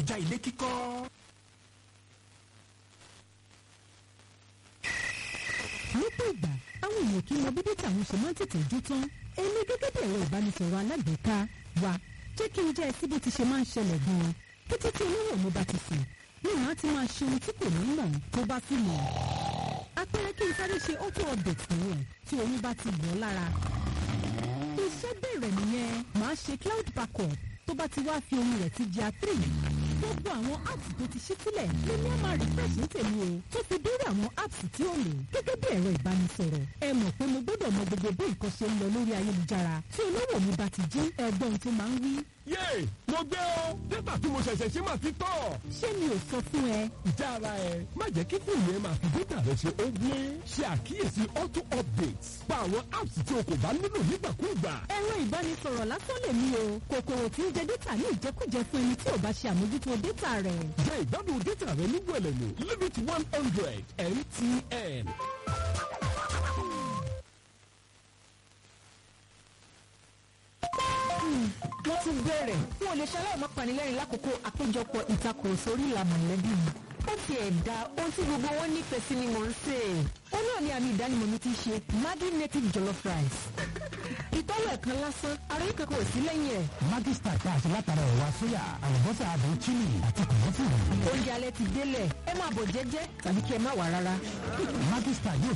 kọjá ilé kíkọ́. lọ́pọ̀ ìgbà àwọn èèyàn kì í mọ bí dátà àwọn ṣe máa ń tètè jó tán èmi gẹ́gẹ́ bí ẹ̀rọ ìbánisọ̀rọ̀ alágbèéká wa jẹ́ kí n jẹ́ ẹsí bó ti ṣe máa ń ṣẹlẹ̀ gan-an kété tí olówó mi bá ti sùn ní màá ti máa ṣe ohun tí kò ní mọ̀ tó bá sì mọ̀ apẹ̀rẹ kí n sáré ṣe auto update nìyẹn tí oyún bá ti wọ̀ ọ́ lára iṣẹ́ bẹ̀rẹ̀ nìyẹn màá ṣe cloud backup tó bá ti wá fi ohun rẹ̀ ti di a3 gbogbo àwọn apps tó ti ṣí sílẹ̀ lèmi á máa refresh ní tèmi o tó fi dórí àwọn apps tí ó lò gẹ́gẹ́ bí ẹ̀rọ ìbánisọ̀rọ̀ ẹ mọ̀ pé mo gbọ́dọ̀ mọ gbogbo bí nǹkan ṣe ń lọ lórí ayélujára tí olówó mi bá ti jí ẹgbọ́n tó máa ń wí. yéè mo gbé o dátà tí mo ṣẹ̀ṣẹ̀ ṣe máa ti tọ̀. ṣé mi ò sọ fún ẹ ìjà ara ẹ má jẹ́ kí fóònù ẹ máa fi dátà rẹ ṣe ó gbé ṣe àkíyèsí auto updates pa àwọn apps tí o kò bá nílò nígbàkúùgbà. ẹ̀rọ ìbánisọ̀rọ̀ lásán lè mí o kòkòrò tí ń jẹ dátà ní ìjẹkújẹ fún ẹni tí ò bá ṣe àmójútó dátà rẹ̀. jẹ́ ìgbádùn dátà rẹ ní wẹ̀lẹ̀mú limit one hundred mtn. wọ́n tún bẹ̀rẹ̀ wọn ò lè ṣaláì má panilẹ́rìn lákòókò àpéjọpọ̀ ìtakùrọ̀sọ orí ìlànà mọ̀lẹ́bí mi. ó ti ẹ̀dá ohun tí gbogbo wọn nífẹ̀ẹ́ sí ni mò ń sè é. ó náà ní àmì ìdánimọ̀ mi ti ṣe Maggi native jollof rice. ìtọ́wọ̀ ẹ̀kan lásán ara yìí kankan ò sí lẹ́yìn ẹ̀. Maggi star tá a ṣe látara ẹ̀wà sóyà àlùbọ́sà àdùn chili àti kòmọ́tì. oúnjẹ alẹ́ ti délẹ̀ ẹ máa bọ̀ jẹ́jẹ́ tàbí kí ẹ má wà rárá. Maggi star yóò